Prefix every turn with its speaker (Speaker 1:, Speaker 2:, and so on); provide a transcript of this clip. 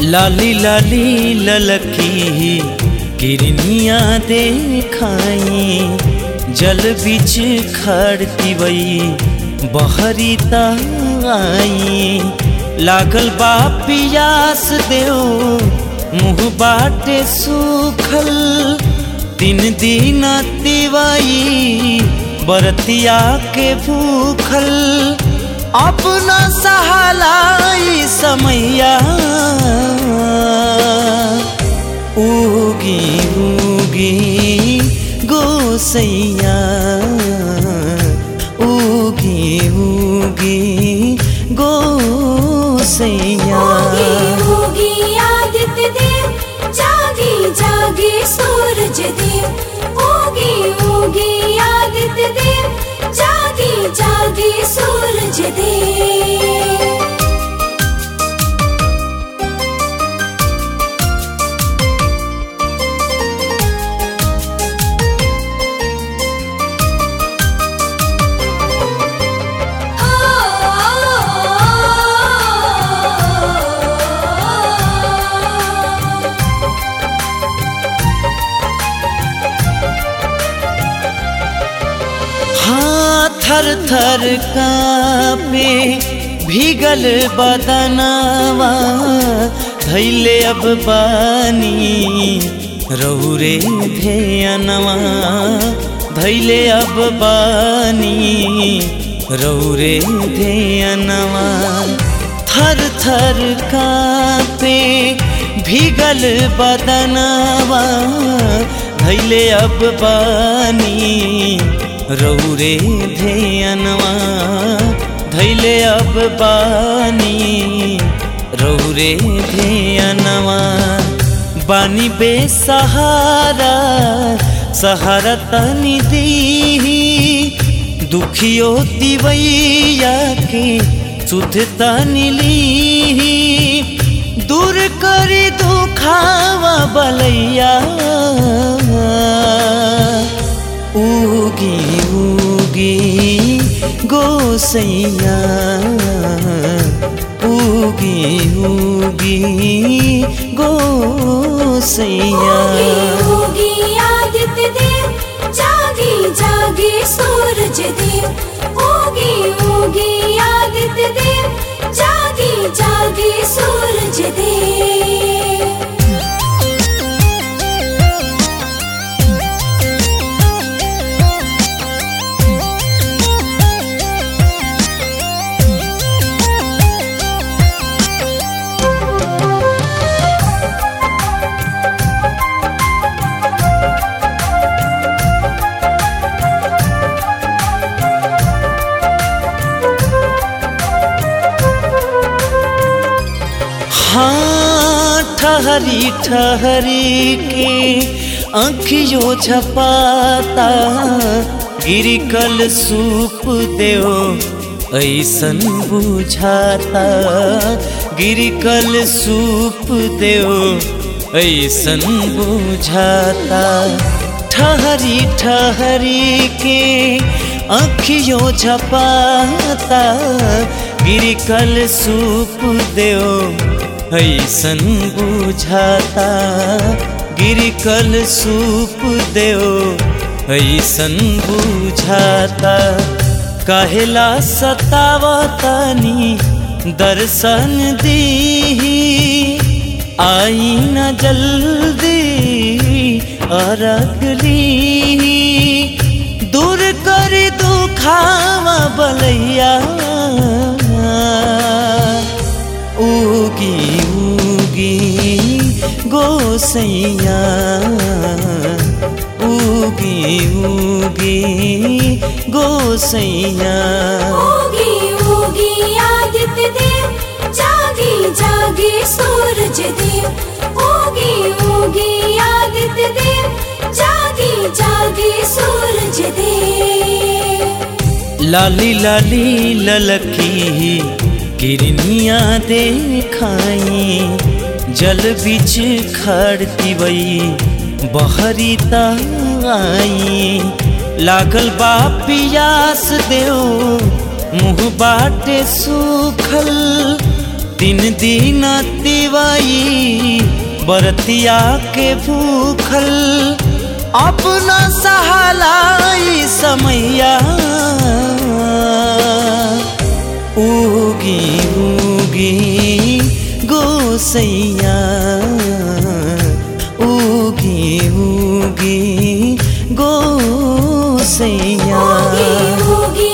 Speaker 1: लाली लाली ललकी किरनिया देखाई जल बिच खड़ती वई बहरी आई लागल बा पियास देव मुँह बाटे सूखल दिन दिन तिवाई बरतिया के भूखल अपना सहालाई समैया उगी उगी गोसैया उगी उगी गोसैया
Speaker 2: होगी होगी आदित्य देव जागी जागी सूरज देव होगी होगी आदित्य देव जागी जागी सूरज देव
Speaker 1: हाँ थर थर कापे भीगल बदनवा धैले अब बानी रौरे धेयनवा धैले अब बानी रौरे धेयनवा थर थर कापे भीगल बदनवा धैले अब बानी रौरे धेयनवा धैले अब बानी रौरे धेयनवा बानी बेसहारा सहारा तनी दी दुखियो दिवैया के सुध तनी ली दूर करी दुखावा बलैया उगी उगी गोसैया उगी उगी गोसैया
Speaker 2: होगी होगी आदित्य देव जागी जागी सूरज देव होगी होगी आदित्य देव जागी जागी सूरज देव
Speaker 1: हाँ ठहरी ठहरी के आँखियों झपाता गिरी कल सूप देव ऐसन बुझाता गिरी कल सूप देव ऐसन बुझाता ठहरी ठहरी के आँखियों झपाता गिरी कल सूप देव ऐसन बुझाता गिरी कल सूप देव ऐसन बुझाता कहेला सतावतनी दर्शन दी आई न जल्दी अरगली दूर कर दुखावा बलैया उगी उगी गोसैया उगी उगी गोसैया
Speaker 2: होगी होगी आदित्य देव जागी जागी सूरज देव होगी होगी आदित्य देव जागी जागी सूरज देव
Speaker 1: लाली लाली ललकी किरनिया देखाई जल बिच खड़ती वई बहरी आई लागल बा पियास देव मुँह बाटे सूखल दिन दिन तिवाई बरतिया के भूखल अपना सहालाई समैया उगी उगी गोसैया उगी उगी गोसैया
Speaker 2: होगी होगी